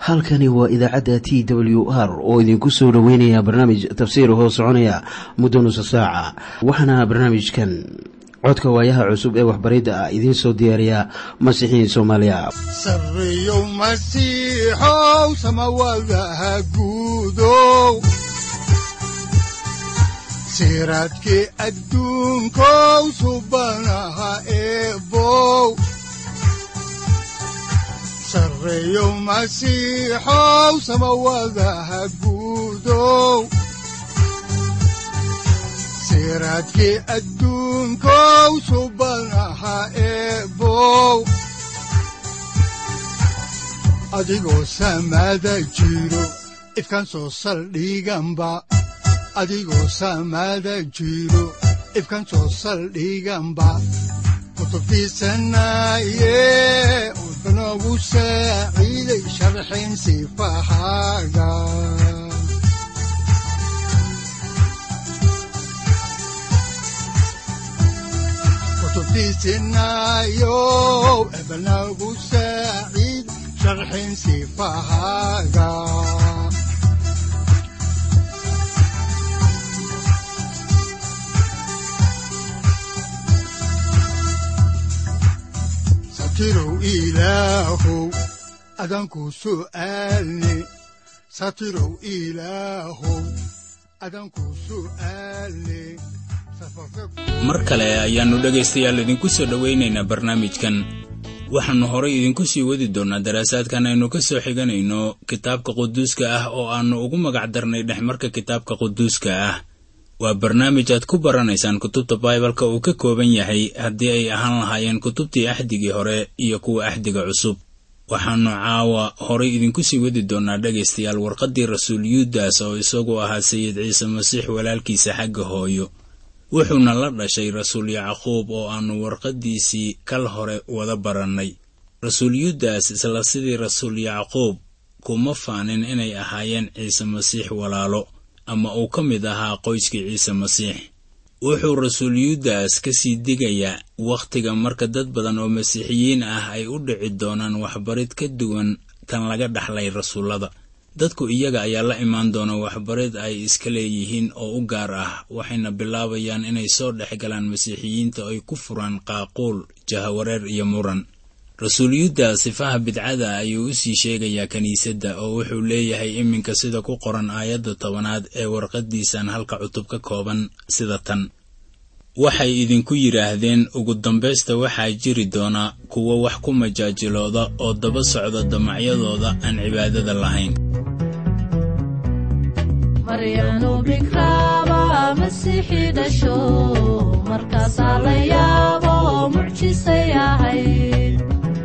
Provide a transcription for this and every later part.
halkani waa idaacadda t w r oo idinku soo dhoweynaya barnaamij tafsiir hoo soconaya muddo nusa saaca waxaana barnaamijkan codka waayaha cusub ee waxbaridda ah idiin soo diyaariya masiixiin soomaaliya sareyow masiixow samawadaha guudow siraadkii adduunkow subanaha eebow sareyow masiixow samawadaha guudow siraadkii adduunkow subanaha eebow adigoo samaada jiro ifkaan soo saldhiganba adigoo samaada jiro ifkaan soo saldhiganba kutubtiisanaye udanogu saaciiday sharxin sifahaaga kutubtiisinayow ebanagu saaciid sharxin sifahaaga satirow ilaahow adanku su'aalne satirow ilaahow adanku su'aalne mar kale ayaannu dhegaystayaal idinku soo dhowaynaynaa barnaamijkan waxaannu horay idinku sii wadi doonnaa daraasaadkan aynu ka soo xiganayno kitaabka quduuska ah oo aannu ugu magac darnay dhexmarka kitaabka quduuska ah waa barnaamij aad ku baranaysaan kutubta baibalka uu ka kooban yahay haddii ay ahaan lahaayeen kutubtii axdigii hore iyo kuwa axdiga cusub waxaannu caawa horay idinku sii wadi doonnaa dhegaystayaal warqaddii rasuul yuudas oo isagu ahaa sayid ciise masiix walaalkiisa xagga hooyo wuxuuna la dhashay rasuul yacquub oo aannu warqaddiisii kal hore wada barannay rasuul yuudas isla sidii rasuul yacquub kuma faanin inay ahaayeen ciise masiix walaalo ama uu ka mid ahaa qoyskii ciise masiix wuxuu rasuul yuudas ka sii digayaa wakhtiga marka dad badan oo masiixiyiin ah ay u dhici doonaan waxbarid ka duwan tan laga dhaxlay rasuullada dadku iyaga ayaa la imaan doona waxbarid ay iska leeyihiin oo u gaar ah waxayna bilaabayaan inay soo dhex galaan masiixiyiinta ay ku furaan qaaquul jahawareer iyo muran rasuul yuudas sifaha bidcada ayuu u sii sheegayaa kiniisadda oo wuxuu leeyahay iminka sida ku qoran aayadda tobanaad ee warqaddiisan halka cutub ka kooban sida tan waxay idinku yidhaahdeen ugu dambaysta waxaa jiri doona kuwo wax ku majaajilooda oo daba socda damacyadooda aan cibaadada lahayn maryanu bikraaba masiixii dhasho markaasaa la yaabo mucjisay ahayd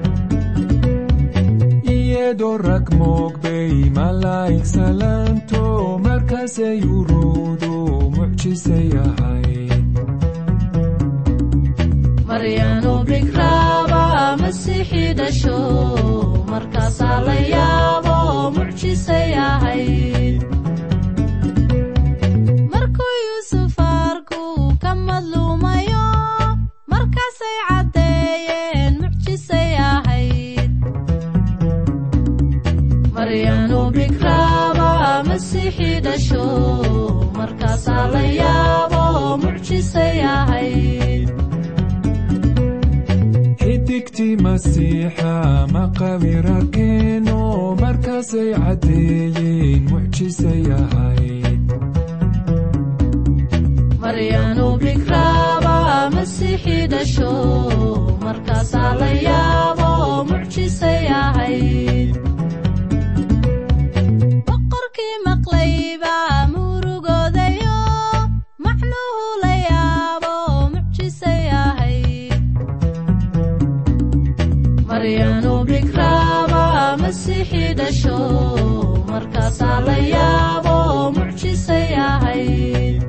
iyadoo rag moogbay malaa'ig salaanto markaasay uruudu mucjisay ahayd maryanu bikraaba masiixii dhasho markaasaa la yaabo mucjisay ahayd markuu yuusuf arku ka madluumayo markaasay caddeeyeen mucjisay ahayd maryanu bikraaba masiixii dhasho markaasaa la yaabo mucjisay ahayd xidigtii masiixa maqawir arkeeno markaasay caddeeyeen mucjisay ahayd maryanu bikraaba masiixii dhasho markaasaa la yaabo mucjisay ahayd boqorkii maqlayba murugoodayo macnuhu la yaabo mucjisay ahayd maryanu bikraaba masiixii dhasho markaasaa la yaabo mucjisay ahayd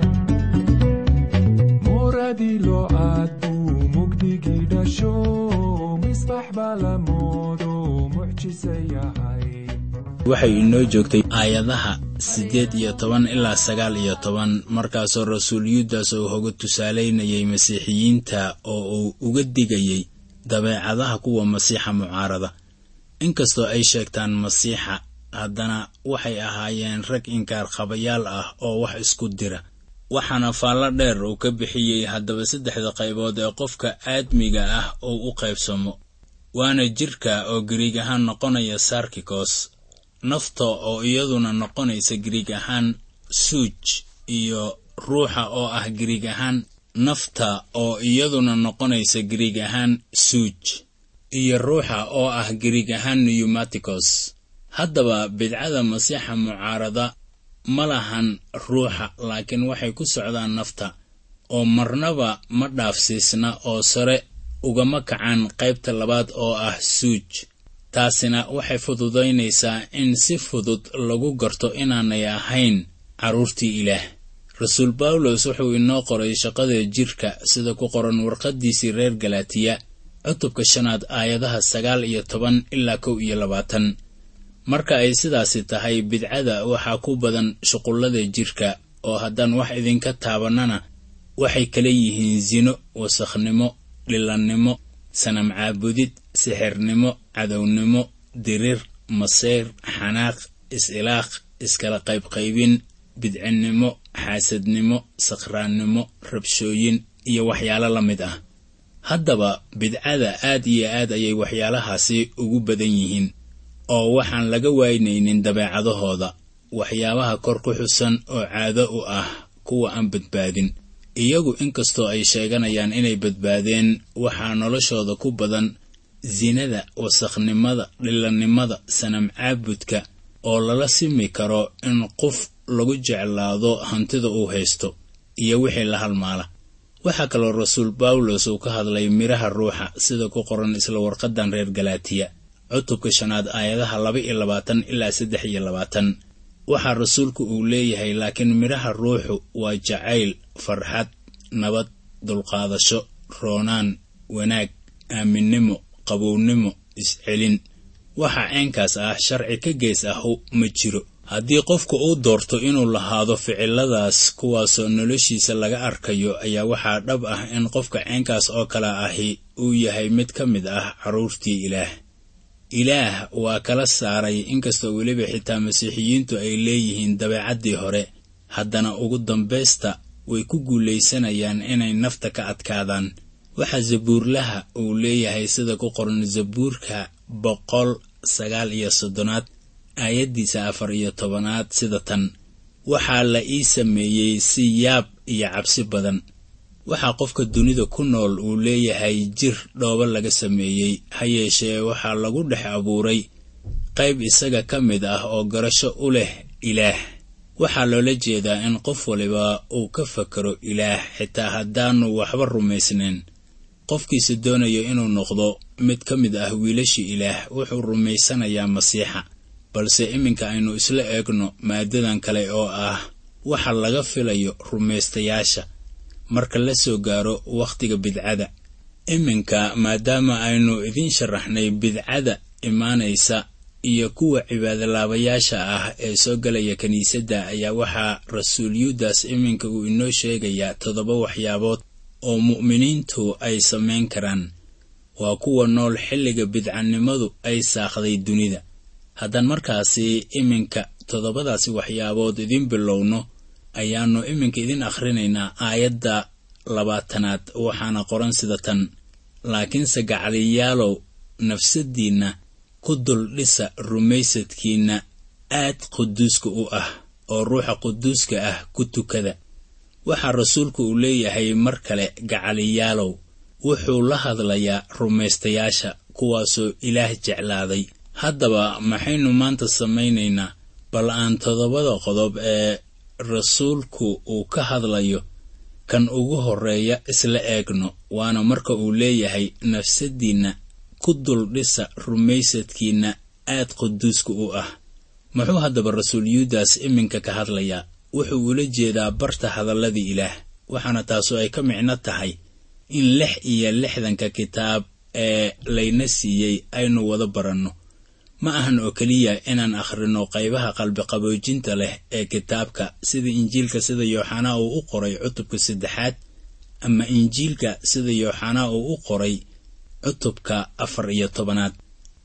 muradii loo aad buu mugdigii dhasho misbax baa la moodo mucjisay ahayd waxay inoo joogtay aayadaha siddeed iyo toban ilaa sagaal iyo toban markaasoo rasuul yuudas uu hoga tusaalaynayay masiixiyiinta oo uu uga digayey dabeecadaha kuwa masiixa mucaarada inkastoo ay sheegtaan masiixa haddana waxay ahaayeen rag inkaar qabayaal ah oo wax isku dira waxaana faallo dheer uu ka bixiyey haddaba saddexda qaybood ee qofka aadmiga ah uu u qaybsamo waana jidhka oo gariig ahaan noqonaya sarkikos nafta oo iyaduna noqonaysa gariig ahaan suuj iyo ruuxa oo ah gariig ahaan nafta oo iyaduna noqonaysa gariig ahaan suuj iyo ruuxa oo ah gariig ahaan newmaticos haddaba bidcada masiixa mucaarada ma lahan ruuxa laakiin waxay ku socdaan nafta oo marnaba ma dhaafsiisna oo sare ugama kacaan qaybta labaad oo ah suuj taasina waxay fududaynaysaa in si fudud lagu garto inaanay ahayn carruurtii ilaah rasuul bawlos wuxuu inoo qoray shaqada jidhka sida ku qoran warqaddiisii reer galatiya cutubka shanaad aayadaha sagaal iyo toban ilaa kow iyo labaatan marka ay sidaasi tahay bidcada waxaa ku badan shuqullada jidhka oo haddaan wax idinka taabannana waxay kala yihiin sino wasakhnimo dhilannimo sanam caabudid sixirnimo cadownimo dirir maseyr xanaaq is-ilaaq iskala qaybqaybin bidcinnimo xaasadnimo sakhraannimo rabshooyin iyo waxyaalo la mid ah haddaba bidcada aad iyo aad ayay waxyaalahaasi ugu badan yihiin oo waxaan laga waynaynin dabeecadahooda waxyaabaha kor ku xusan oo caado u ah kuwa aan badbaadin iyagu inkastoo ay sheeganayaan inay badbaadeen waxaa noloshooda ku badan sinada wasakhnimada dhilannimada sanam caabudka oo lala simi karo in qof lagu jeclaado hantida uu haysto iyo wixii la halmaala waxaa kaloo rasuul bawlos uu ka hadlay midhaha ruuxa sida ku qoran isla warqadan reer galaatiya cutubka shanaad aayadaha laba iyo labaatan ilaa saddex iyo labaatan waxaa rasuulku uu leeyahay laakiin midhaha ruuxu waa jacayl farxad nabad dulqaadasho roonaan wanaag aaminnimo qabownimo iscelin waxa ceenkaas ah sharci ka gees ahu ma jiro haddii qofku uu doorto inuu lahaado ficiladaas kuwaasoo noloshiisa laga arkayo ayaa waxaa dhab ah in qofka ceenkaas oo kale ahi uu yahay mid ka mid ah carruurtii ilaah ilaah waa kala saaray inkastoo weliba xitaa masiixiyiintu ay leeyihiin dabeecaddii hore haddana ugu dambaysta way ku guulaysanayaan inay nafta ka adkaadaan waxaa zabuurlaha uu leeyahay sida ku qoran zabuurka boqol sagaal iyo soddonaad aayaddiisa afar iyo tobanaad sida tan waxaa la ii sameeyey si yaab iyo cabsi badan waxaa qofka dunida ku nool uu leeyahay jir dhoobo laga sameeyey ha yeeshee waxaa lagu dhex abuuray qayb isaga ka mid ah oo garasho u leh ilaah waxaa loola jeedaa in qof waliba uu ka fakaro ilaah xitaa haddaanu waxba rumaysnayn qofkiisa doonayo inuu noqdo mid ka mid ah wiilashii ilaah wuxuu rumaysanayaa masiixa balse iminka aynu isla eegno maadadan kale oo ah waxa laga filayo rumaystayaasha marka la soo gaaro wakhtiga bidcada iminka maadaama aynu idiin sharaxnay bidcada imaanaysa iyo kuwa cibaadolaabayaasha ah ee soo galaya kiniisadda ayaa waxaa rasuul yuudas iminka uu inoo sheegayaa toddoba waxyaabood oo mu'miniintu ay samayn karaan waa kuwa nool xilliga bidcanimadu ay saaqday dunida haddaan markaasi iminka toddobadaasi waxyaabood idiin bilowno ayaannu iminka idin akhrinaynaa aayadda labaatanaad waxaana qoran sida tan laakiinse gacaliyaalow nafsaddiinna ku dul dhisa rumaysadkiinna aad quduuska u ah oo ruuxa quduuska ah ku tukada waxaa rasuulku uu leeyahay mar kale gacaliyaalow wuxuu la hadlayaa rumaystayaasha kuwaasoo ilaah jeclaaday haddaba maxaynu maanta samaynaynaa bal aan toddobada qodob ee rasuulku uu ka hadlayo kan ugu horreeya isla eegno waana marka uu leeyahay nafsaddiinna ku dul dhisa rumaysadkiinna aad quduuska u ah muxuu haddaba rasuul yuudas iminka ka hadlayaa wuxuu ula jeedaa barta hadalladii ilaah waxaana taasu ay ka micno tahay in lix iyo lixdanka kitaab ee layna siiyey aynu wada baranno ma ahan oo keliya inaan akhrino qaybaha qalbiqaboojinta leh ee kitaabka sida injiilka sida yooxanaa uu u qoray cutubka saddexaad ama injiilka sida yooxanaa uu u qoray cutubka afar iyo tobanaad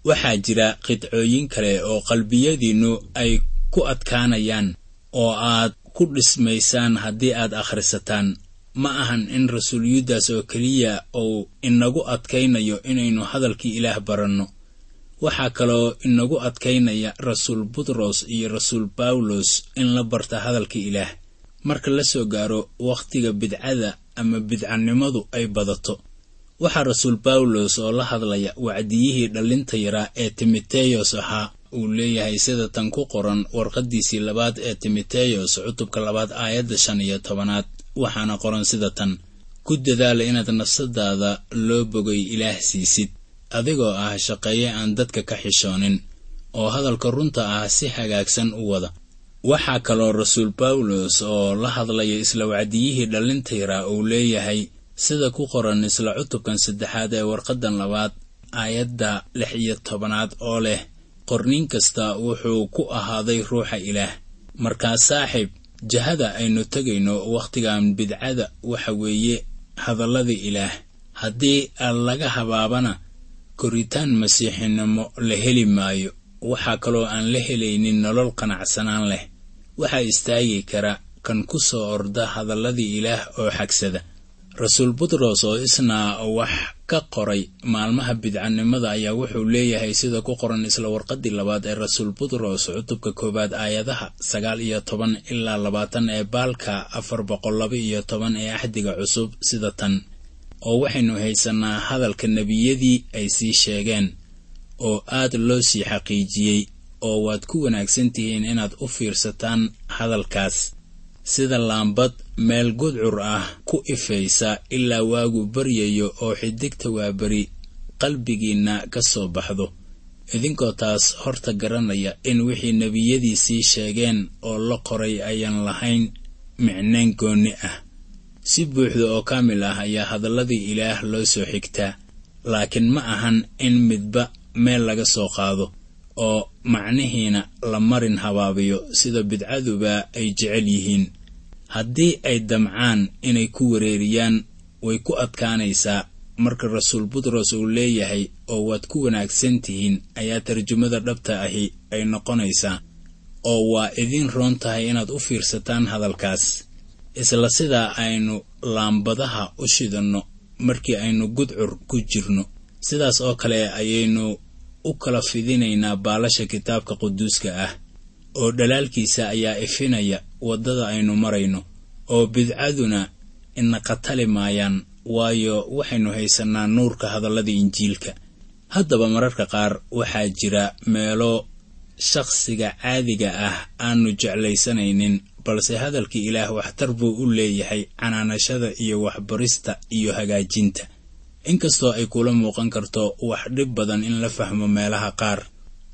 waxaa jira qidcooyin kale oo qalbiyadiinnu ay ku adkaanayaan oo aad ku dhismaysaan haddii aad akhrisataan ma ahan in rasuul yuudas oo keliya uu inagu adkaynayo inaynu hadalkii ilaah baranno waxaa kaloo inagu adkaynaya rasuul butros iyo rasuul bawlos in la barta hadalka ilaah marka la soo gaaro wakhtiga bidcada ama bidcanimadu ay badato waxaa rasuul bawlos oo la hadlaya wacdiyihii dhallinta yaraa ee timoteyos ahaa uu leeyahay sida tan ku qoran warqaddiisii labaad ee timoteyos cutubka labaad aayadda shan iyo tobanaad waxaana qoran sida tan ku dadaala inaad nafsadaada loo bogay ilaah siisid adigoo ah shaqeeye aan dadka ka xishoonin oo hadalka runta ah si hagaagsan u wada waxaa kaloo rasuul bawlos oo la hadlaya isla wacdiyihii dhallinta yaraa uu leeyahay sida ku qoran isla cutubkan saddexaad ee warqaddan labaad aayadda lix iyo tobanaad oo leh qorniin kasta wuxuu ku ahaaday ruuxa ilaah markaa saaxiib jahada aynu tegayno wakhtigan bidcada waxa weeye hadalladii ilaah haddii laga habaabana koritaan masiixinimo la heli maayo waxaa kaloo aan la helaynin nolol qanacsanaan leh waxaa istaagi kara kan ku soo orda hadalladii ilaah oo xagsada rasuul butros oo isna wax ka qoray maalmaha bidcanimada ayaa wuxuu leeyahay sida ku qoran isla warqaddii labaad ee rasuul butros cutubka koowaad aayadaha sagaal iyo toban ilaa labaatan ee baalka afar boqol laba iyo toban ee axdiga cusub sida tan oo waxaynu haysannaa hadalka nebiyadii ay sii sheegeen oo aad loo sii xaqiijiyey oo waad ku wanaagsan tihiin inaad u fiirsataan hadalkaas sida laambad meel gudcur ah ku ifaysa ilaa waagu baryayo oo xidigta waaberi qalbigiinna ka soo baxdo idinkoo taas horta garanaya in wixii nebiyadii sii sheegeen oo la qoray ayaan lahayn micnayn goonni ah si buuxda oo kaamil ah ayaa hadalladii ilaah loo soo xigtaa laakiin ma ahan in midba meel laga soo qaado oo macnihiina la marin habaabiyo sida bidcaduba ay jecel yihiin haddii ay damcaan inay ku wareeriyaan way ku adkaanaysaa marka rasuul butros uu leeyahay oo waad ku wanaagsan tihiin ayaa tarjumada dhabta ahi ay noqonaysaa oo waa idiin roon tahay inaad u fiirsataan hadalkaas isla sidaa aynu laambadaha u shidanno markii aynu gudcur ku jirno sidaas oo kale ayaynu u kala fidinaynaa baalasha kitaabka quduuska ah oo dhalaalkiisa ayaa ifinaya waddada aynu marayno oo bidcaduna ina qatali maayaan waayo waxaynu haysannaa nuurka hadallada injiilka haddaba mararka qaar waxaa jira meelo shakhsiga caadiga ah aanu jeclaysanaynin balse hadalkii ilaah waxtar buu u leeyahay canaanashada iyo waxbarista iyo hagaajinta inkastoo ay kula muuqan karto wax dhib badan in la fahmo meelaha qaar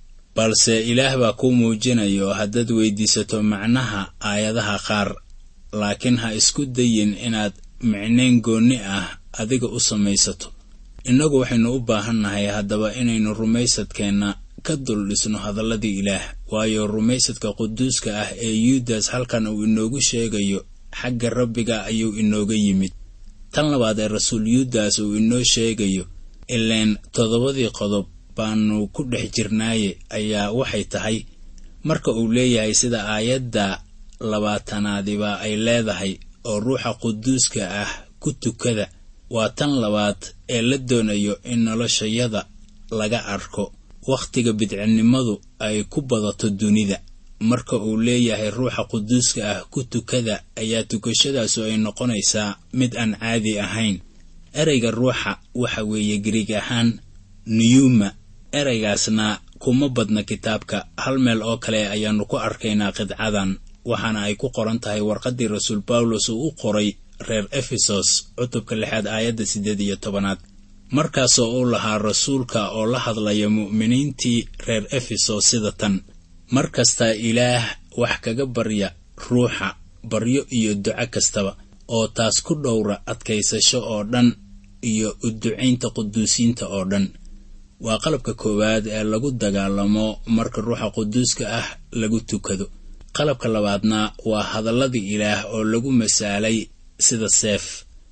balse ilaah baa kuu muujinayo haddaad weydiisato macnaha aayadaha qaar laakiin ha isku dayin inaad micnayn goonni ah adiga u samaysato innagu waxaynu u baahannahay haddaba inaynu rumaysadkeenna ka dul dhisno hadalladii ilaah waayo rumaysadka quduuska ah ee yuudas halkan uu inoogu sheegayo xagga rabbiga ayuu inooga yimid tan labaad ee rasuul yuudas uu inoo sheegayo ileen toddobadii qodob baanu ku dhex jirnaaye ayaa waxay tahay marka uu leeyahay sida aayadda labaatanaadiba ay leedahay oo ruuxa quduuska ah ku tukada waa tan labaad ee la doonayo in noloshayada laga arko wakhtiga bidcinimadu ay ku badato dunida marka uu leeyahay ruuxa quduuska ah ku tukada ayaa tukashadaasu ay noqonaysaa mid aan caadi ahayn ereyga ruuxa waxa weeye gariig ahaan niyuma ereygaasna kuma badna kitaabka hal meel oo kale ayaannu ku arkaynaa qidcadan waxaana ay ku qoran tahay warqaddii rasuul bawlos uu u qoray reer efesos cutubka lixaad aayadda siddeed iyo tobanaad markaasoo uu lahaa rasuulka oo la hadlaya mu'miniintii reer efesos sida tan mar kasta ilaah wax kaga barya ruuxa baryo iyo duco kastaba oo taas ku dhowra adkaysasho oo dhan iyo u ducaynta quduusiinta oo dhan waa qalabka koowaad ee lagu dagaalamo marka ruuxa quduuska ah lagu tukado qalabka labaadna waa hadalladii ilaah oo lagu masaalay sida seef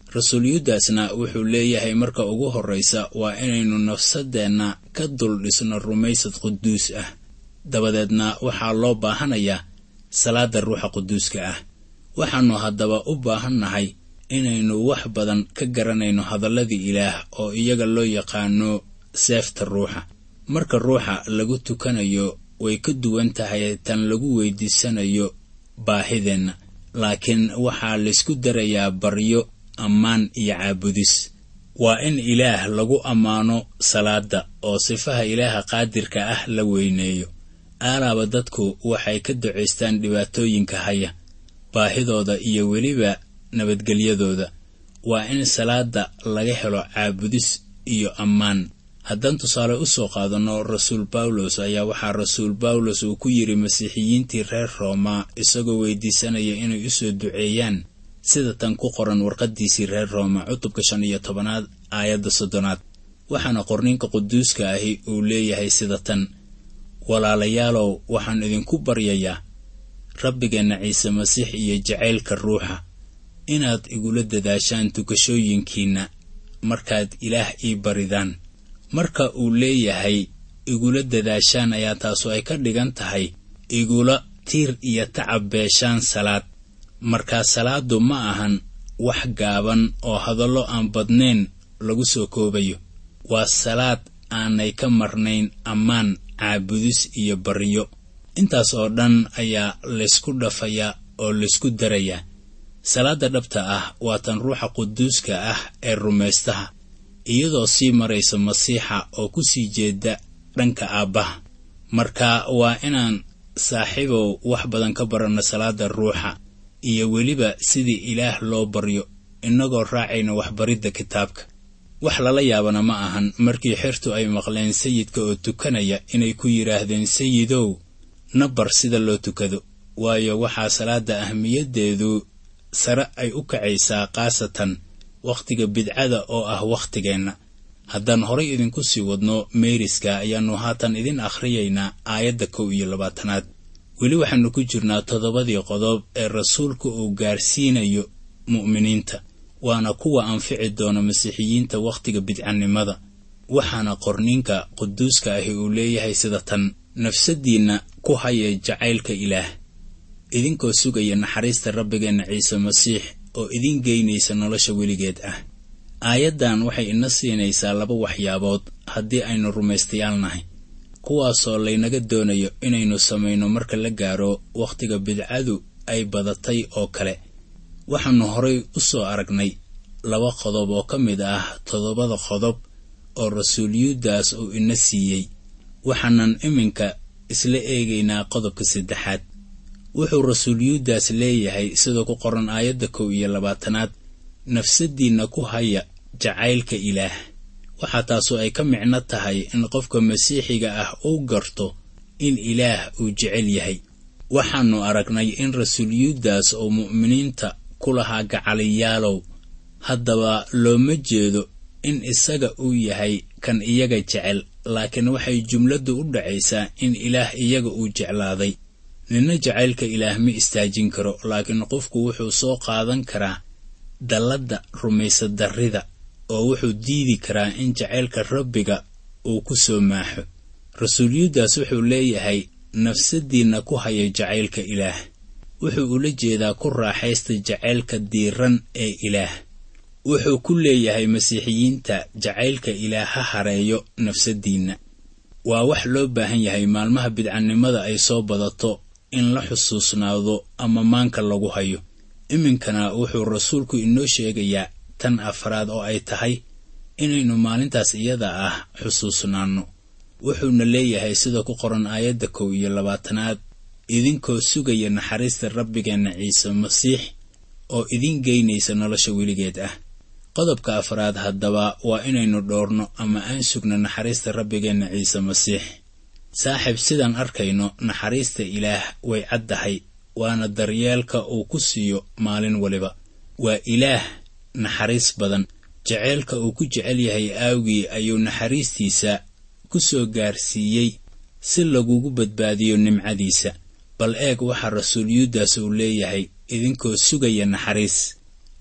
rasuul yuudasna wuxuu leeyahay marka ugu horraysa waa inaynu nafsadeenna ka dul dhisno rumaysad quduus ah dabadeedna waxaa loo baahanayaa salaadda ruuxa quduuska ah waxaannu haddaba u baahannahay inaynu wax badan ka garanayno hadalladii ilaah oo iyaga loo yaqaano seefta ruuxa marka ruuxa lagu tukanayo way ka duwan tahay tan lagu weydiisanayo baahideenna laakiin waxaa laysku darayaa baryo ammaan iyo caabudis waa in ilaah lagu ammaano salaadda oo sifaha ilaaha qaadirka ah la weyneeyo aalaaba dadku waxay ka ducaystaan dhibaatooyinka haya baahidooda iyo weliba nabadgelyadooda waa in salaadda laga helo caabudis iyo ammaan haddaan tusaale u soo qaadanno rasuul bawlos ayaa waxaa rasuul bawlos uu ku yidhi masiixiyiintii reer rooma isagoo weydiisanaya inay u soo duceeyaan sida tan ku qoran warqaddiisii reer rooma cutubka shan iyo tobanaad aayadda soddonaad waxaana qorninka quduuska ahi uu leeyahay sida tan walaalayaalow waxaan idinku baryayaa rabbigeenna ciise masiix iyo jacaylka ruuxa inaad igula dadaashaan tukashooyinkiinna markaad ilaah ii baridaan marka uu leeyahay igula dadaashaan ayaa taasu ay ka dhigan tahay igula tiir iyo tacab beeshaan salaad markaa salaaddu ma ahan wax gaaban oo hadallo aan badnayn lagu soo koobayo waa salaad aanay ka marnayn ammaan caabudis iyo baryo intaas oo dhan ayaa laysku dhafayaa oo laysku darayaa salaadda dhabta ah waa tan ruuxa quduuska ah ee rumaystaha iyadoo sii maraysa masiixa oo ku sii jeeda dhanka aabbaha marka waa inaan saaxiibow wax badan ka baranno salaadda ruuxa iyo weliba sidii ilaah loo baryo innagoo raacayna waxbaridda kitaabka wax lala yaabana ma ahan markii xertu ay maqleen sayidka oo tukanaya inay ku yidhaahdeen sayidow na bar sida loo tukado waayo waxaa salaadda ahmiyaddeedu sare ay u kacaysaa khaasatan wakhtiga bidcada oo ah wakhtigeenna haddaan horay idinku sii wadno meeriska ayaannu haatan idin akhriyaynaa aayadda kow iyo labaatanaad weli waxaannu ku jirnaa toddobadii qodob ee rasuulku uu gaarsiinayo mu'miniinta waana kuwa anfici doona masiixiyiinta wakhtiga bidcanimada waxaana qorninka quduuska ahi uu leeyahay sida tan nafsaddiinna ku haya jacaylka ilaah idinkoo sugaya naxariista rabbigeenna ciise masiix oo idin geynaysa nolosha weligeed ah aayaddan waxay ina siinaysaa laba waxyaabood haddii aynu rumaystayaal nahay kuwaasoo laynaga doonayo inaynu samayno marka la gaaro wakhtiga bidcadu ay badatay oo kale waxaannu horay u soo aragnay laba qodob oo ka mid ah toddobada qodob oo rasuuliyaddaas uu ina siiyey waxaanan iminka isla eegaynaa qodobka saddexaad wuxuu rasuuliyaddaas leeyahay sida ku qoran aayadda kow iyo labaatanaad nafsaddiinna ku haya jacaylka ilaah waxaa taasu ay ka micno tahay in qofka masiixiga ah uu garto in ilaah uu jecel yahay waxaannu aragnay in rasuuliyaddaas oo mu'miniinta ku lahaa gacaliyaalow haddaba looma jeedo in isaga uu yahay kan iyaga jecel laakiin waxay jumladdu u dhacaysaa in ilaah iyaga uu jeclaaday ninna jacaylka ilaah ma istaajin karo laakiin qofku wuxuu soo qaadan karaa dalladda rumaysadarrida oo wuxuu diidi karaa in jacaylka rabbiga uu ku soo maaxo rasuuliyaddaas wuxuu leeyahay nafsaddiinna ku haya jacaylka ilaah wuxuu ula jeedaa ku raaxaysta jacaylka diiran ee ilaah wuxuu ku leeyahay masiixiyiinta jacaylka ilaah ha hareeyo nafsaddiinna waa wax loo baahan yahay maalmaha bidcannimada ay soo badato in la xusuusnaado ama maanka lagu hayo iminkana wuxuu rasuulku inoo sheegayaa tan afraad oo ay tahay inaynu maalintaas iyada ah xusuusnaanno wuxuuna leeyahay sida ku qoran aayadda kow iyo labaatanaad idinkoo sugaya naxariista rabbigeenna ciise masiix oo idin geynaysa nolosha weligeed ah qodobka afraad haddaba waa inaynu dhoorno ama aan sugno naxariista rabbigeenna ciise masiix saaxiib sidaan arkayno naxariista ilaah way caddahay waana daryeelka uu ku siiyo maalin waliba waa ilaah naxariis badan jaceylka uu ku jecel yahay aawgii ayuu naxariistiisa ku soo gaarsiiyey si lagugu badbaadiyo nimcadiisa bal eeg waxaa rasuuliyaddaas uu leeyahay idinkoo sugaya naxariis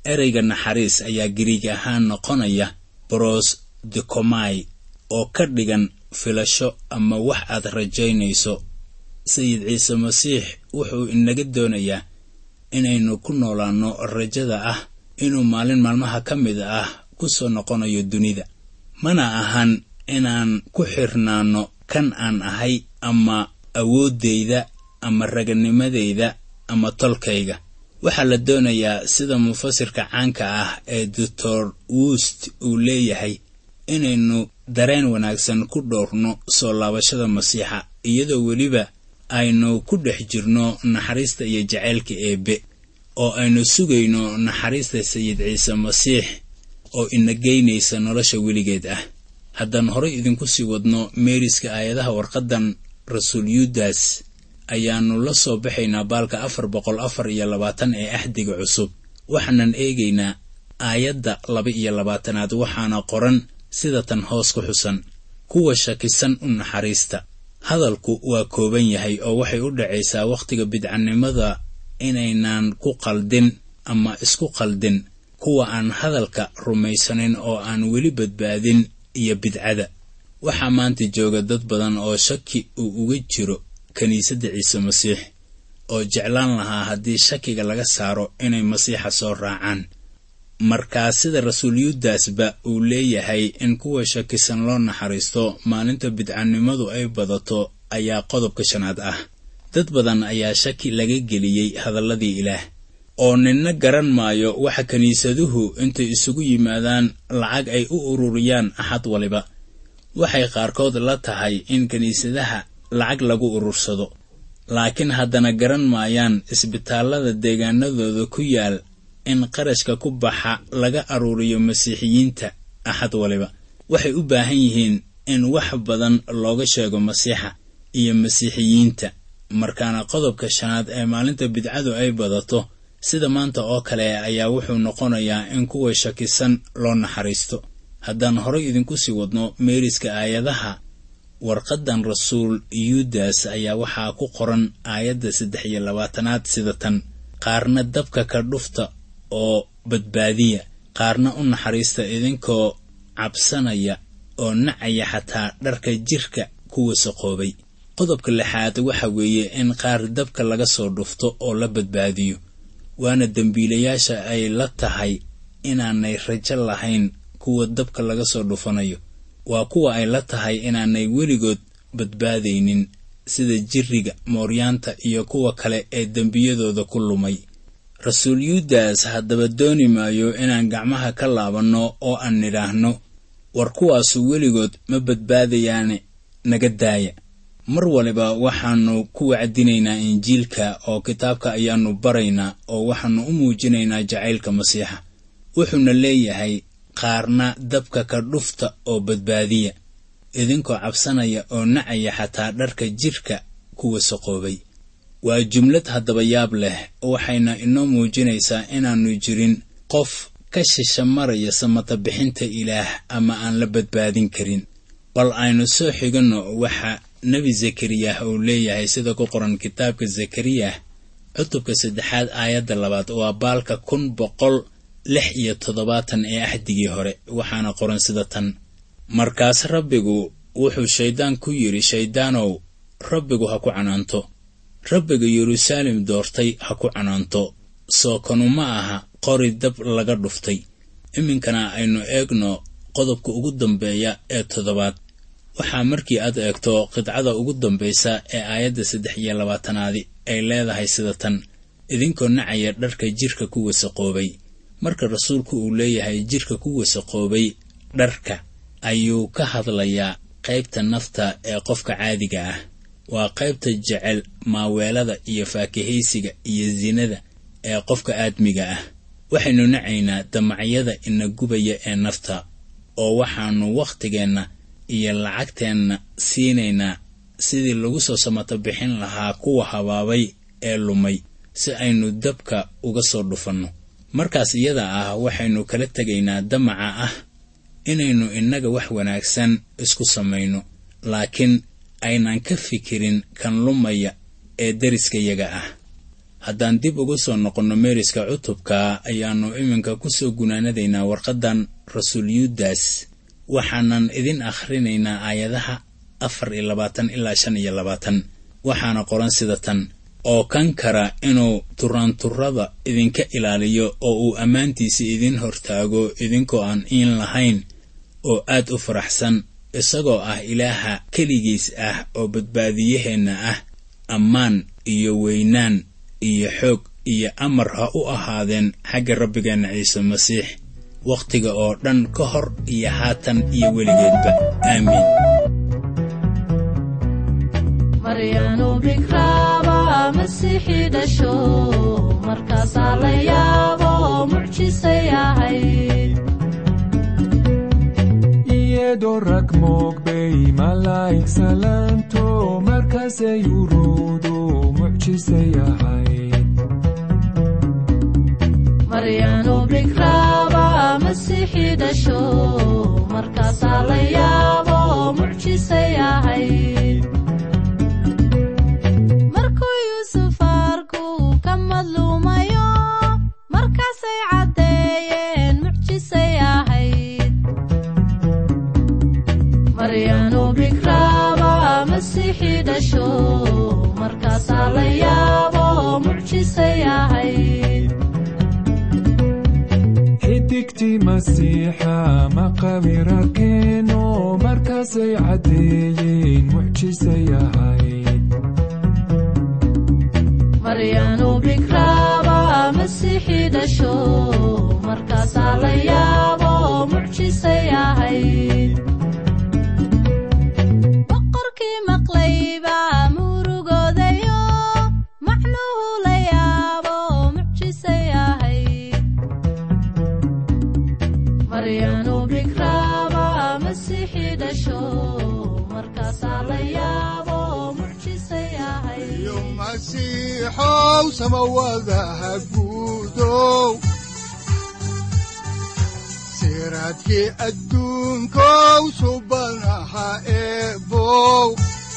ereyga naxariis ayaa giriig ahaan noqonaya bros dikomai oo ka dhigan filasho ama wax aad rajaynayso sayid ciise masiix wuxuu inaga doonayaa inaynu ku noolaanno rajada ah inuu maalin maalmaha ka mid ah ku soo noqonayo dunida mana ahan inaan ku xirnaanno kan aan ahay ama awooddayda ama raganimadayda ama tolkayga waxaa la doonayaa sida mufasirka caanka ah ee doctor wust uu leeyahay inaynu dareen wanaagsan ku dhowrno soo laabashada masiixa iyadoo weliba aynu ku dhex jirno naxariista iyo jacaylka eebbe oo aynu sugayno naxariista sayid ciise masiix oo ina geynaysa nolosha weligeed ah haddaan horay idinku sii wadno meeriska aayadaha warqaddan rasuul yuudas ayaannu la soo baxaynaa baalka afar boqol afar iyo labaatan ee axdiga cusub waxaanan eegaynaa aayadda laba iyo labaatanaad waxaana qoran sida tan hoos ku xusan kuwa shakisan u naxariista hadalku waa kooban yahay oo waxay u dhacaysaa wakhtiga bidcanimada inaynan ku qaldin ama isku qaldin kuwa aan hadalka rumaysanin oo aan weli badbaadin iyo bidcada waxaa maanta jooga dad badan oo shaki uu uga jiro kiniisadda ciise masiix oo jeclaan lahaa haddii shakiga laga saaro inay masiixa soo raacaan markaa sida rasuul yuudasba uu leeyahay in kuwa shakisan loo naxariisto maalinta bidcanimadu ay badato ayaa qodobka shanaad ah dad badan ayaa shaki laga geliyey hadalladii ilaah oo ninna garan maayo waxa kiniisaduhu intay isugu yimaadaan lacag ay u ururiyaan axad waliba waxay qaarkood la tahay in kiniisadaha lacag lagu urursado laakiin haddana garan maayaan isbitaallada deegaanadooda ku yaal in qarashka ku baxa laga aruuriyo masiixiyiinta axad waliba waxay u baahan yihiin in wax badan looga sheego masiixa iyo masiixiyiinta markaana qodobka shanaad ee maalinta bidcadu ay badato sida maanta oo kale ayaa wuxuu noqonayaa in kuwa shakisan loo naxariisto haddaan horay idinku sii wadno meeriska aayadaha warqaddan rasuul yuudas ayaa waxaa ku qoran aayadda saddex iyo labaatanaad sida tan qaarna dabka ka dhufta oo badbaadiya qaarna u naxariista idinkoo cabsanaya oo nacaya xataa dharka jirka ku wasaqoobay qodobka lixaad waxa weeye in qaar dabka laga soo dhufto oo la badbaadiyo waana dembiilayaasha ay la tahay inaanay rajo lahayn kuwa dabka laga soo dhufanayo waa kuwa ay la tahay inaanay weligood badbaadaynin sida jirriga mooryaanta iyo kuwa kale ee dembiyadooda ku lumay rasuul yuudas haddaba dooni maayo inaan gacmaha ka laabanno oo aan nidhaahno war kuwaasu weligood ma badbaadayaane naga daaya mar waliba waxaannu ku wacdinaynaa injiilka oo kitaabka ayaannu baraynaa oo waxaannu u muujinaynaa jacaylka masiixa wuxuuna leeyahay qaarna dabka ka dhufta oo badbaadiya idinkoo cabsanaya oo nacaya xataa dharka jidhka ku wasaqoobay waa jumlad haddaba yaab leh waxayna inoo muujinaysaa inaannu jirin qof ka shisha maraya samata bixinta ilaah ama aan la badbaadin karin bal aynu soo xiganno waxa nebi zakariyah uu leeyahay sida ku qoran kitaabka zakariyah cutubka saddexaad aayadda labaad waa baalka kun boqol lix iyo toddobaatan ee axdigii hore waxaana qoran sida tan markaas rabbigu wuxuu shayddaan ku yidhi shayddaanow rabbigu ha ku canaanto rabbiga yeruusaalem doortay ha ku canaanto soo kanu ma aha qori dab laga dhuftay iminkana aynu eegno qodobka ugu dambeeya ee toddobaad waxaa markii aad eegto qidcada ugu dambaysa ee aayadda saddex iyo labaatanaadi ay leedahay sida tan idinkoo nacaya dharka jidhka ku wasaqoobay marka rasuulku uu leeyahay jidhka ku wasaqoobay dharka ayuu ka hadlayaa qaybta nafta ee qofka caadiga ah waa qaybta jecel maaweelada iyo faakahaysiga iyo sinada ee qofka aadmiga ah waxaynu nacaynaa damacyada ina gubaya ee nafta oo waxaannu wakhtigeenna iyo lacagteenna siinaynaa sidii lagu soo samato bixin lahaa kuwa habaabay ee lumay si aynu dabka uga soo dhufanno markaas iyada ah waxaynu kala tegaynaa damaca ah inaynu innaga wax wanaagsan isku samayno laakiin aynan ka fikirin kan lumaya ee deriskayaga ah haddaan dib uga soo noqonno meeriska cutubka ayaannu iminka ku soo gunaanadaynaa warqaddan rasuul yuudas waxaanan idin akhrinaynaa aayadaha afar iyo labaatan ilaa shan iyo labaatan waxaana qoran sida tan oo kan kara inuu turaanturrada idinka ilaaliyo oo uu ammaantiisa idin hortaago idinkoo aan iin lahayn oo aad u faraxsan isagoo ah ilaaha keligiis ah oo badbaadiyaheenna ah ammaan iyo weynaan iyo xoog iyo amar ha u ahaadeen xagga rabbigeenna ciise masiix wakhtiga oo dhan ka hor iyo haatan iyo weligeedba aamiin maryanu bikraaba masiixii dhasho markaasaa la yaabo mucjisay ahayd iyadoo rag moogbay malaa'ig salaanto markaasay uruudu mucjisay ahayd maryanu bikraaba masiixii dhasho markaasaa la yaabo mucjisay ahayd markuu yuusuf arku ka madluumayo markaasay caddeeyeen mucjisay ahayd maryanu bikraaba masiixii dhasho markaasaa la yaabo mucjisay ahayd xidigtii masiixa maqawirakeeno markaasay caddeeyeen mucjisay ahayd maryanu bikraaba masiixii dhasho markaasaa la yaabo mucjisay ahayd boqorkii maqlayba murugoodayo macnuhu la yaabo mucjisay ahayd maryanu bikraaba masiixii dhasho markaasaa la yaabo mucjisay ahayd iyo masiixow samawadaha guudow siraadkii adduunkow subanaha eebow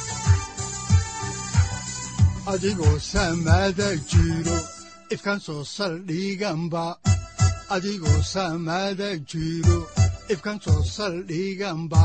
adigoo samada jiro ifkan soo saldhiganba adigoo samada jiro ifkan soo saldhiganba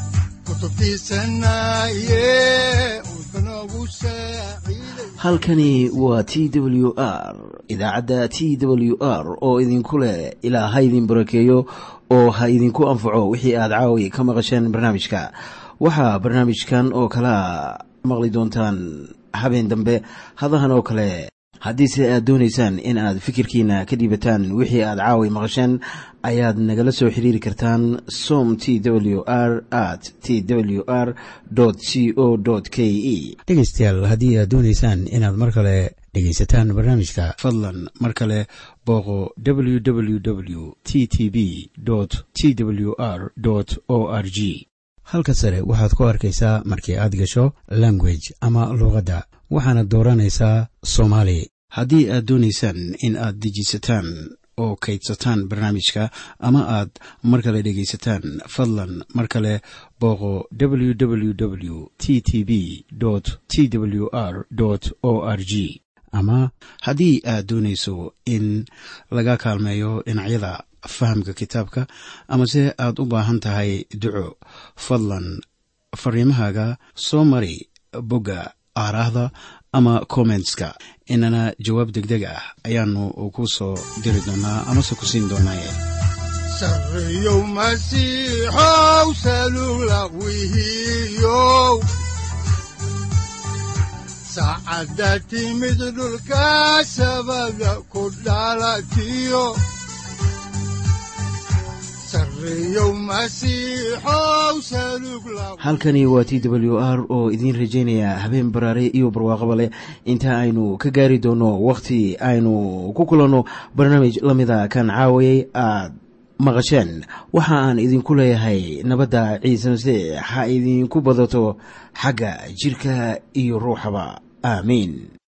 kutubtiisanaye udbanogu saaciiday halkani waa t w r idaacadda t w r oo idinku leh ilaa ha idin barakeeyo oo ha idinku anfaco wixii aad caawi ka maqasheen barnaamijka waxaa barnaamijkan oo kalea maqli doontaan habeen dambe hadahan oo kale haddiise aad doonaysaan in aad fikirkiina ka dhiibataan wixii aad caawi maqasheen ayaad nagala soo xiriiri kartaan som t w r at t w r c o k e dhegaystayaal haddii aad doonaysaan inaad mar kale dhegaysataan barnaamijka fadlan mar kale booqo www t t b t w r o r g halka sare waxaad ku arkaysaa markii aad gasho language ama luuqadda waxaana dooranaysaa soomaali haddii aad doonaysaan in aad dejisataan oo kaydsataan barnaamijka ama aad mar kale dhegaysataan fadlan mar kale booqo www t t b t w r o r g ama haddii aad doonayso in laga kaalmeeyo dhinacyada fahamka kitaabka amase aad u baahan tahay duco fadlan fariimahaaga soo mari bogga aaraahda ama kommentska inana jawaab degdeg ah ayaanu ku soo diri doonaa amase ku siin doonaaye sarreyow masiixow salugla wihiyow saacadda timid dhulka sabada ku dhalatiyo sarreyow masiixow salugla halkani waa t w r oo idiin rajaynaya habeen baraare iyo barwaaqaba leh inta aynu ka gaari doono wakhti aynu ku kulanno barnaamij la mida kan caawayay aad maqasheen waxa aan idinku leeyahay nabadda ciise masiix ha idinku badato xagga jidhka iyo ruuxaba aamiin